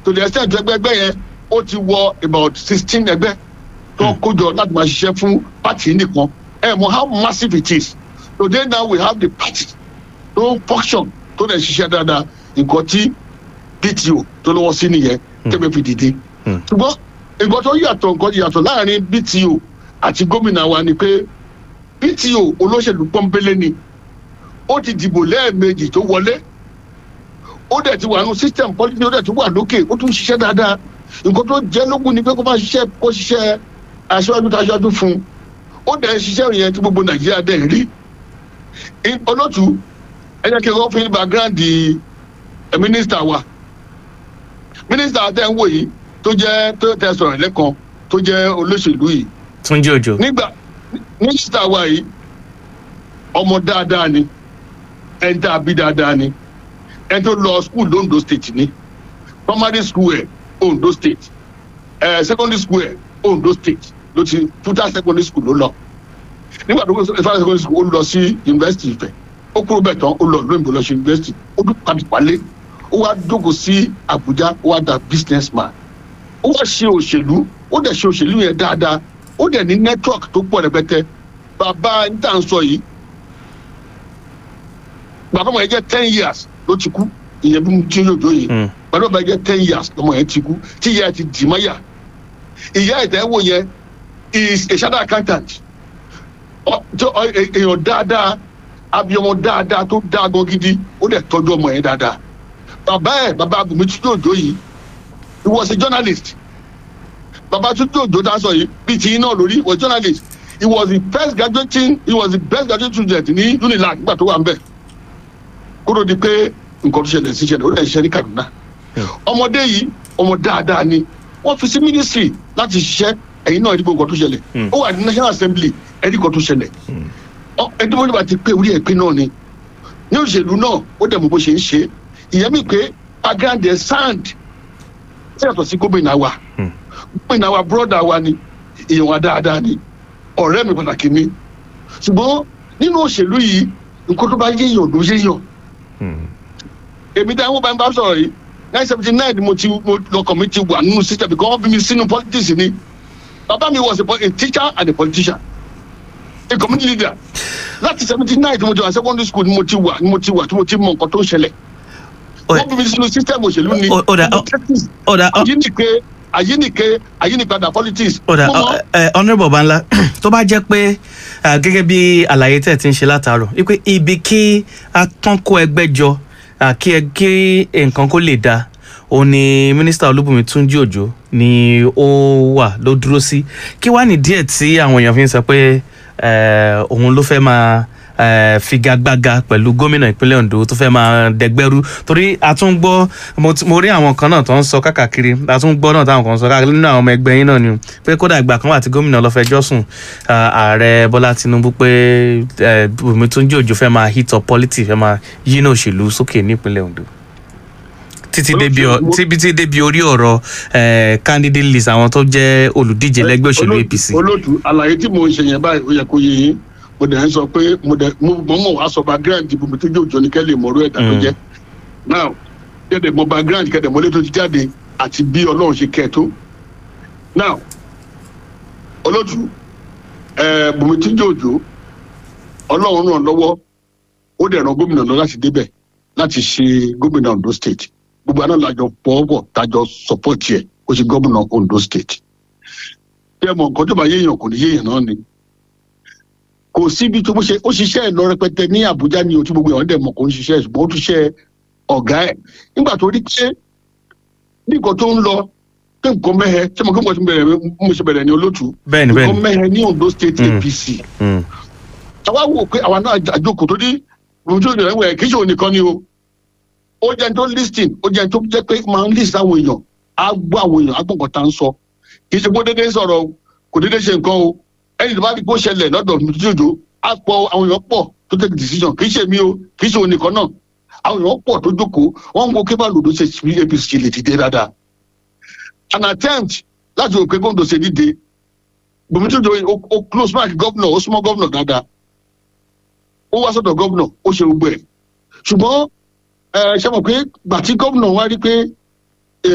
to the extent tó ẹgbẹ́ ẹgbẹ́ yẹn ó ti wọ about sixteen ẹgbẹ́ tó kójọ láti máa ṣiṣẹ́ fún party nìkan ẹ mọ how massive it is today now we have the party tó function tó lè ṣiṣẹ́ dáadáa nǹkan tí bto tó lọ́wọ́ sí nìyẹn tẹ́gbẹ́ fi dìde Hmm. ṣùgbọ́n nǹkan tó yàtọ̀ nǹkan yàtọ̀ láàrin bto àti gómìnà wa ni pé bto olóṣèlú pọ́nbélé ni ó ti dìbò lẹ́ẹ̀mejì tó wọlé ó dẹ̀ ti wà nù system politics ó dẹ̀ ti wà lókè ó tún ṣiṣẹ́ dáadáa nǹkan tó jẹ́ lógún ni pé kó máa ṣiṣẹ́ kó ṣiṣẹ́ aṣáájú tó aṣáájú fún un ó dẹ̀ ń ṣiṣẹ́ yẹn tí gbogbo nàìjíríà dẹ̀ ń rí I- olótú ẹ jẹ́ kí n kọ́ fún yín background di ẹ, mínísítà wa mínísítà tẹ́ ń wò yìí tó jẹ́ tó tẹ́ sọ̀rọ̀ lẹ́kan tó jẹ́ olóṣèlú yìí túnjí òjò nígbà mínísítà wa yìí ọmọ dáadáa ni ẹni tá a bí dáadáa ni ẹni tó lọ school londo state ni primary school ẹ ondo state ẹ secondary school ẹ ondo state ló ti futa secondary school ló lọ nígbà tó kó futa secondary school ó lọ sí university Ifẹ̀ ó kúrò bẹ́ẹ̀ tán ó lọ lóyìnbó lọ sí university ó dún padì wálé ó wá jókòó sí Abuja ó wá da business man ó wá ṣe òṣèlú ó dẹ̀ ṣe òṣèlú yẹn dáadáa ó dẹ̀ ní network tó pọ̀ rẹpẹtẹ bàbá níta ń sọ yìí bàbá ọmọ yẹn jẹ́ ten years ló ti kú ìyẹn bí mo ti yóò jó yìí Mm. bàbá ọmọ yẹn jẹ́ ten years lọmọ yẹn ti kú tí ìyá yẹn ti dì mọ́yà ìyá ìtẹ́wò yẹn is a shadow accountant Ọ- tó- ọ- è- èèyàn dáadáa abiyamọ dáadáa tó dáa gan gidi ó dẹ̀ tọ́jú ọmọ yẹn dáadáa bàbá ẹ̀ bàbá abùnmi tí yóò jó yìí he was a journalist baba tuntun ojo ta sọ yìí bíi ti iná lórí was journalist he was the first graduating he was the best graduate student ní unilag nígbà tó wà nbẹ kúrò di pé nǹkan tó ṣẹlẹ̀ sí ṣẹlẹ̀ ó lè ṣiṣẹ́ ní kaduna ọmọdé yìí ọmọ dáadáa ni wọ́n fi sí ministry láti ṣiṣẹ́ ẹ̀yin náà ẹ̀dínkù nǹkan tó ṣẹlẹ̀ Mm. ó wà ní national assembly ẹ̀dínkù tó ṣẹlẹ̀ Ọ- ẹni wọ́n nígbà tí pé orí ẹ̀ pé náà ni ní òṣèlú náà ó dẹ̀ mọ̀ bó ṣe ń ṣe ìyẹn mi pé background ẹ̀ sand ṣe yàtọ̀ sí gómìnà wa Mm. gómìnà wa bọ́dà wa ni èèyàn wa dáadáa ni ọ̀rẹ́ mi pàtàkì ni ṣùgbọ́n nínú òṣèlú yìí nǹkan tó bá yéèyàn ló yéèyàn Mm. èmi dáhùn bá ń bá sọ̀rọ̀ yìí nine seventy nine ni mo ti mo lọkàn mi ti wà nínú system because wọ́n bí mi sínú politics ni bàbá mi was a, po- a teacher and a politician a community leader láti seventy nine tí mo ti wà secondary school ni mo ti wà ni mo ti wà tí mo ti mọ nǹkan tó ń ṣẹlẹ̀ Ó- wọ́n bí mi sínú system òṣèlú ni Ó- ó dà- ó- politics ó dà ó- àyínìke àyínìke àyínìpadà politics. ó dà Mo mọ̀- ẹ honourable Banla tó bá jẹ́ pé ah, gẹ́gẹ́ bí àlàyé tẹ̀ ti ń ṣe látàárọ̀ wípé ibi kí a tán kó ẹgbẹ́ jọ ah, kí ẹ- kí nǹkan kó lè dáa òun ni mínísítà olúbùnmi túnjí òjò ni ó wà ló dúró sí kí wàá ní díẹ̀ tí àwọn èèyàn fi ń sọ pé eh, òun ló fẹ́ máa eh, figagbága pẹ̀lú gómìnà ìpínlẹ̀ ondo tó fẹ́ máa dẹgbẹ́rú torí a tún gbọ́ mo ti- mo rí àwọn kan náà tó ń sọ káàkiri a tún gbọ́ náà táwọn kan ń sọ káàkiri nínú àwọn ọmọ ẹgbẹ́ yín náà ni o, pé kódà ìgbà kan wà tí gómìnà lọ fẹjọ́ sùn ah, ààrẹ bọ́lá tinubu pé eh, bùnmi túnjí òjò fẹ́ máa hit up politics fẹ́ máa yínà òṣèlú sókè nípínlẹ̀ ondo títí débi ọ- títí débi orí ọ̀rọ̀ eh, candidate list àwọn tó jẹ́ olùdíje lẹ́gbẹ́ òṣèlú Olóòtú- apc. olóòtú àlàyé tí mo ń ṣe yẹn báyìí ó yẹ kó yé yín mo dẹ̀ ń sọ pé mo dẹ̀ mo mọ̀ mọ̀ wá sọ background ìbò mi tó jẹ́ òjò ní kẹ́lẹ́ ìmọ̀rú ẹ̀dá tó Mm. jẹ́ now kẹ́dẹ̀ mọ background kẹ́dẹ̀ mọ́lé tó ti jáde àti bí ọlọ́run ṣe kẹ́ ẹ̀ tó now olóòtú ẹ̀ bùnmi tí jẹ́ òjò ọlọ́run ràn lọ́wọ́ ó dẹ̀ ran gómìnà lọ láti débẹ̀ láti ṣe gómìnà ondo state gbogbo àná làjọ pọ̀ọ́pọ̀ tájọ support yẹ ó ṣe gómìnà ondo state bí ẹ mọ nǹkan tó bá yéèyàn kò ní yéèyàn náà ni kò síbi tó bó ṣe ó ṣiṣẹ́ ẹ̀ lọ rẹpẹtẹ ní àbújá ní otí gbogbo àwọn dẹ̀mọ̀ kò ń ṣiṣẹ́ ẹ̀ ṣùgbọ́n ó tún ṣe ọ̀gá ẹ̀ nígbà tó rí pé bí nǹkan tó ń lọ pé nǹkan mẹ́hẹ ṣé mo kí mo ṣe bẹ̀rẹ̀ mo ṣe bẹ̀rẹ̀ ní olótú bẹ́ẹ̀ni nǹkan bẹ́ẹ̀ni mẹ́hẹ ní ondo state Mm. apc Mm. àwa wò pé àwa náà àjòkò tó ní ojú ìrìn ẹ̀wẹ̀ kì í ṣe òun nìkan ni o ó jẹ́ ẹni tó listing ó jẹ́ ẹni tó jẹ́ pé máa ń list àwọn èèyàn á gbọ́ àwọn èèyàn á gbọ́ nǹkan tá à ń sọ kì í ṣe pé ó déédéé sọ̀rọ̀ o kò déédéé ṣe nǹkan o ẹni tó bá rí bó ṣẹlẹ̀ lọ́dọ̀ jòjò á pọ̀ àwọn èèyàn pọ̀ tó take decision kì í ṣe mí o kì í ṣe òun nìkan náà àwọn èèyàn pọ̀ tó jókòó wọ́n ń wo kébà lòdò ṣe bí apc lè dìde dáadáa an attempt láti òkè kóńdò ṣe dìde bùnmítújò ó close mark governor ó súnmọ́ governor dáadáa ó wá sọ́dọ̀ gómìnà ó ṣe gbogbo ẹ̀ ṣùgbọ́n ẹ ṣe mọ̀ pé gbà tí gómìnà wá rí pé